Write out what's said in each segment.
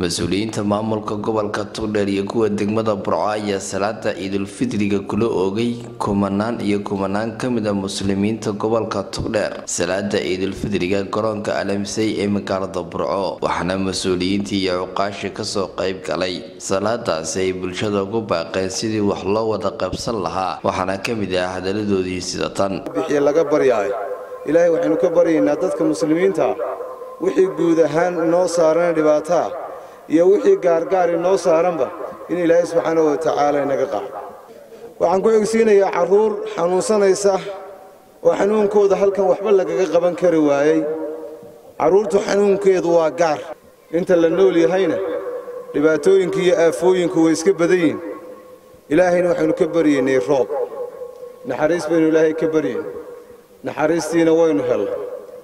mas-uuliyiinta maamulka gobolka togdheer iyo kuwa degmada burco ayaa salaada ciidulfidriga kula oogay kumanaan iyo kumanaan kamid a muslimiinta gobolka togdheer salaada ciidulfidriga garoonka alamsey ee magaalada burco waxaana mas-uuliyiintii iyo cuqaashi kasoo qayb galay salaadaasi ay bulshada ugu baaqeen sidii wax loo wada qaybsan lahaa waxaana kamid ah hadaladoodii sida tan laga baryaay ilaahay waxaynu ka baryaynaa dadka muslimiinta wixii guud ahaan inoo saarana dhibaataa iyo wixii gaargaar inoo saaranba in ilaahay subxaana wa tacaala inaga qaado waxaan ku egsiinayaa carruur xanuunsanaysa oo xanuunkooda halkan waxba lagaga qaban kari waayey carruurtu xanuunkeedu waa gaar inta la nool yahayna dhibaatooyinka iyo aafooyinku way iska badan yihin ilaahayna waxaynu ka baryaynay roob naxariis baynu ilaahay ka baryayn naxariistiina waynu hellay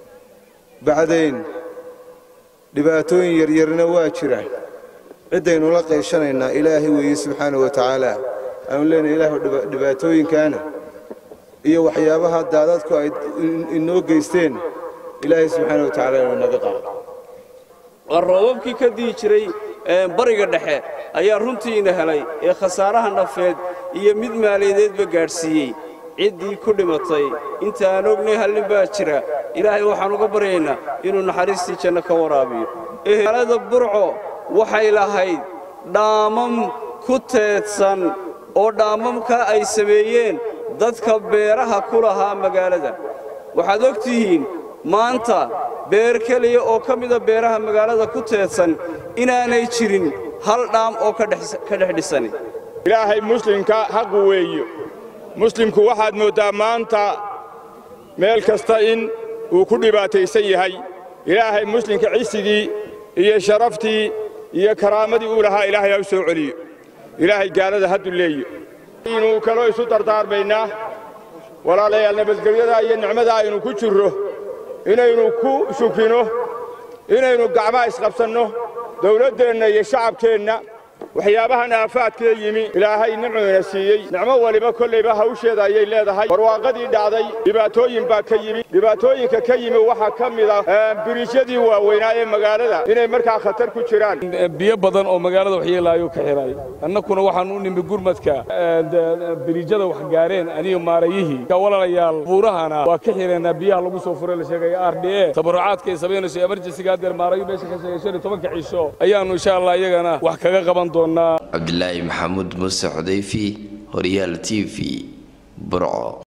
bacdayn dhibaatooyin yaryarna waa jiraan ciddaynu la qayshanaynaa ilaahay weeye subxaana wa tacaala aanu leenahay ilaahu dhibaatooyinkaana iyo waxyaabaha daadadku ay inoo geysteen ilaahay subxaana wa tacaala inuu naga qaado waa roobabkii ka dihi jiray bariga dhexe ayaa runtiina helay ee khasaaraha nafeed iyo mid maaliyadeedba gaadhsiiyey ciddii ku dhimatay inta aan ognay hallin baa jira ilaahay waxaan uga baryaynaa inuu naxariistii janno ka waraabiyo magaalada burco waxay lahayd dhaamam ku teedsan oo dhaamamka ay sameeyeen dadka beeraha ku lahaa magaalada waxaad og tihiin maanta beer keliya oo ka mida beeraha magaalada ku teedsan inaanay jirin hal dhaam oo ka dhex dhisani ilaahay muslimka ha quweeyo muslimku waxaad mooddaa maanta meel kasta in uu ku dhibaataysan yahay ilaahay muslimka cisigii iyo sharaftii iyo karaamadii uu lahaa ilaahay ha u soo celiyo ilaahay gaalada ha dulleeyo inuu kaloo isu dardaarmaynaa walaalayaal nabadgelyadaa iyo nicmadaa aynu ku jirro inaynu ku shukrino inaynu gacmaha isqabsanno dawladdeenna iyo shacabkeenna waxyaabahan aafaadkee yimi ilaahay nicmuuna siiyey nicmo waliba kollayba hawsheeda ayay leedahay barwaaqadii dhacday dhibaatooyin baa ka yimi dhibaatooyinka ka yimi waxaa ka mid ah biriijyadii waaweynaa ee magaalada inay markaa khatar ku jiraan biyo badan oo magaalada waxyeelaayo ka xidhay annakuna waxaan u nimi gurmadka biriijyada wax gaareen aniga maarayihii walaalayaal buurahana waa ka xidheenaa biyaha lagu soo furay la sheegaya r d e tabarrucaadka ay samaynayso emerjensiga haddeer maarayo meesha ka sheegay shan iyo tobanka cisho ayaannu insha allah iyagana wax kaga qaban cabdilaahi maxamuud muuse xudayfi horyaal t v burco